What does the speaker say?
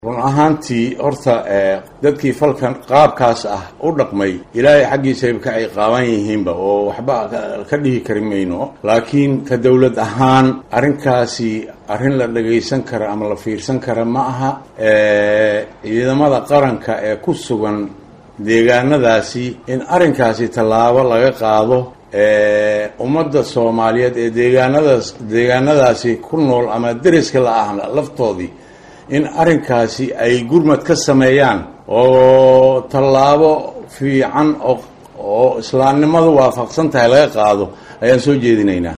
run ahaantii horta dadkii falkan qaabkaas ah u dhaqmay ilaahay xaggiisayba ka ay qaaban yihiinba oo waxba ka dhihi kari mayno laakiin ka dowlad ahaan arrinkaasi arrin la dhagaysan kara ama la fiirsan kara ma aha ciidamada qaranka ee ku sugan deegaanadaasi in arrinkaasi tallaabo laga qaado ummadda soomaaliyeed ee deegaanadaas deegaanadaasi ku nool ama deriska la ah laftoodii in arrinkaasi ay gurmad ka sameeyaan oo tallaabo fiican oo oo islaamnimadu waafaqsan tahay laga qaado ayaan soo jeedinaynaa